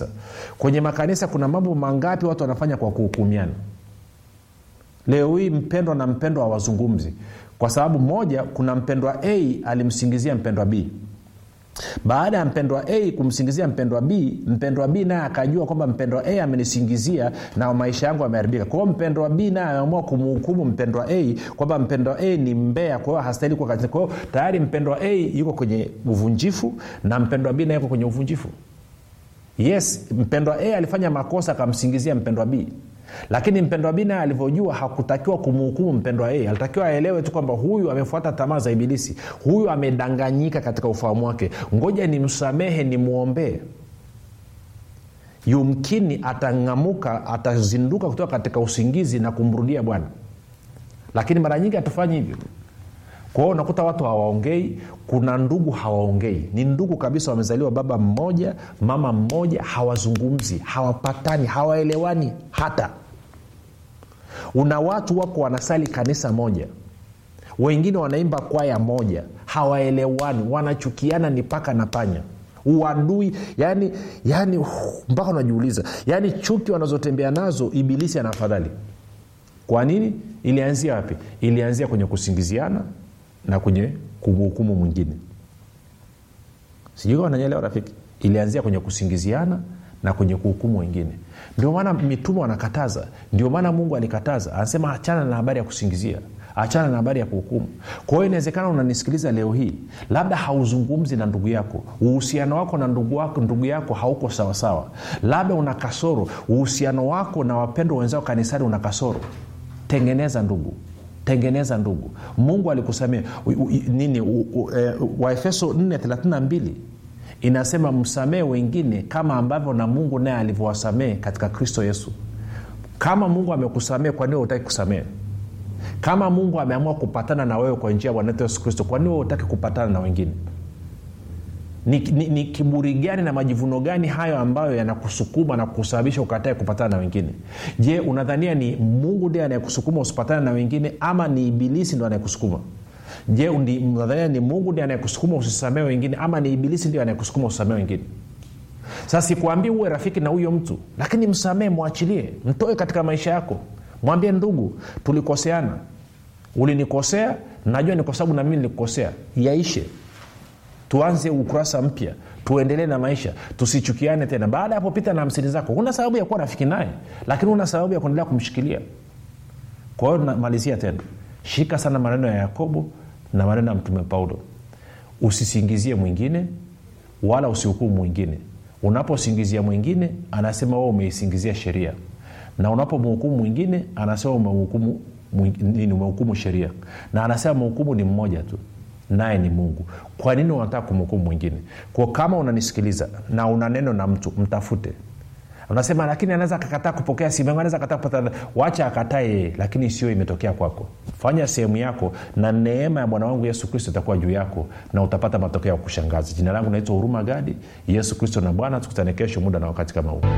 makanisa kwenye makanisa kuna mambo mangapi watu wanafanya kwa kuhukumiana leo hii mpendwa na mpendwa hawazungumzi kwa sababu moja kuna mpendwa a alimsingizia mpendwa b baada ya mpendwa a kumsingizia mpendwa b mpendwa b naye akajua kwamba mpendwa a amenisingizia na maisha yangu yameharibika kwa hiyo mpendwa b naye ameamua kumhukumu mpendwa a kwamba mpendwa a ni mbea kwa hiyo hastahili kuwa katika kwa hiyo tayari mpendwa a yuko kwenye uvunjifu na mpendwa b naye yuko kwenye uvunjifu yes mpendwa a alifanya makosa akamsingizia mpendwa b lakini mpendwa b naye alivyojua hakutakiwa kumhukumu mpendwa a alitakiwa aelewe tu kwamba huyu amefuata tamaa za ibilisi huyu amedanganyika katika ufahamu wake ngoja nimsamehe nimwombee yumkini atang'amuka atazinduka kutoka katika usingizi na kumrudia bwana lakini mara nyingi hatufanyi hivyo kwa hiyo unakuta watu hawaongei kuna ndugu hawaongei ni ndugu kabisa wamezaliwa baba mmoja mama mmoja hawazungumzi hawapatani hawaelewani hata una watu wako wanasali kanisa moja wengine wanaimba kwaya moja hawaelewani wanachukiana ni paka na panya uadui yani yani uh, mpaka unajiuliza yani chuki wanazotembea nazo ibilisi ana afadhali kwa nini ilianzia wapi ilianzia kwenye kusingiziana na kwenye kumhukumu mwingine sijui kama nanyelewa rafiki ilianzia kwenye kusingiziana na kwenye kuhukumu wengine ndio maana mitume wanakataza ndio maana mungu alikataza anasema achana na habari ya kusingizia achana na habari ya kuhukumu kwa hiyo inawezekana unanisikiliza leo hii labda hauzungumzi na ndugu yako uhusiano wako na ndugu, wako, ndugu yako hauko sawasawa labda una kasoro uhusiano wako na wapendwa wenzao kanisani una kasoro tengeneza ndugu tengeneza ndugu mungu alikusamia nini waefeso 432 inasema msamehe wengine kama ambavyo na mungu naye alivyowasamehe katika kristo yesu kama mungu amekusamehe kwa nini hutaki kusamehe kama mungu ameamua kupatana na wewe kwa njia ya bwana wetu yesu kristo kwa nini wewe hutaki kupatana na wengine ni, ni, ni kiburi gani na majivuno gani hayo ambayo yanakusukuma na kusababisha ukatae kupatana na wengine je unadhania ni mungu ndiye anayekusukuma usipatane na wengine ama ni ibilisi ndo anayekusukuma je unadhania ni mungu ndiye anayekusukuma usisamee wengine ama ni ibilisi ndio anayekusukuma usisamee wengine sasa sikuambii uwe rafiki na huyo mtu lakini msamee mwachilie mtoe katika maisha yako mwambie ndugu tulikoseana ulinikosea najua ni kwa sababu na mimi nilikukosea yaishe tuanze ukurasa mpya tuendelee na maisha tusichukiane tena baada ya hapo pita na hamsini zako huna sababu ya kuwa rafiki naye lakini una sababu ya kuendelea kumshikilia kwa hiyo namalizia tena shika sana maneno ya yakobo na maneno ya mtume paulo usisingizie mwingine wala usihukumu mwingine unaposingizia mwingine anasema wewe umeisingizia sheria na unapomhukumu mwingine anasema umehukumu nini umehukumu sheria na anasema mhukumu ni mmoja tu naye ni mungu kwa nini unataka kumhukumu mwingine kwa kama unanisikiliza na una neno na mtu mtafute unasema lakini anaweza akakataa kupokea simu yangu anaweza akataa kupata wacha akatae yeye lakini sio imetokea kwako fanya sehemu yako na neema ya bwana wangu yesu kristo itakuwa juu yako na utapata matokeo ya kushangaza jina langu naitwa huruma gadi yesu kristo na bwana tukutane kesho muda na wakati kama huu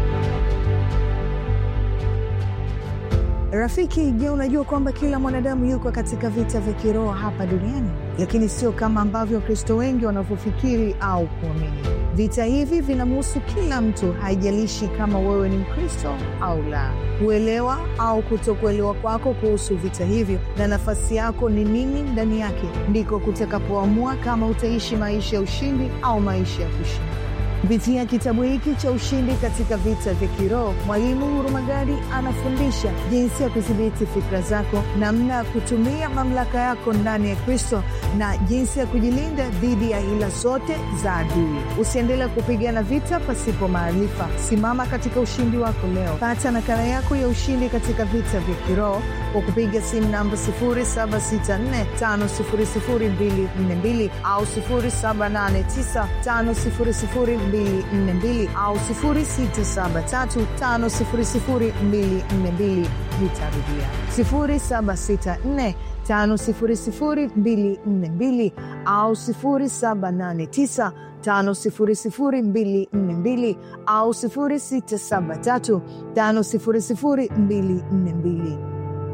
rafiki je unajua kwamba kila mwanadamu yuko katika vita vya kiroho hapa duniani lakini sio kama ambavyo wakristo wengi wanavyofikiri au kuamini vita hivi vinamhusu kila mtu haijalishi kama wewe ni mkristo au la kuelewa au kutokuelewa kwako kuhusu vita hivyo na nafasi yako ni nini ndani yake ndiko kutakapoamua kama utaishi maisha ya ushindi au maisha ya kushinda kupitia kitabu hiki cha ushindi katika vita vya kiroho mwalimu hurumagadi anafundisha jinsi ya kudhibiti fikra zako namna ya kutumia mamlaka yako ndani ya kristo na jinsi ya kujilinda dhidi ya hila zote za adui usiendelee kupigana vita pasipo maarifa simama katika ushindi wako leo pata nakala yako ya ushindi katika vita vya kiroho kwa kupiga simu namba 7645242 au 7895242 au 673500242 nitarudia 764500242 au 789 5242 au 673 500242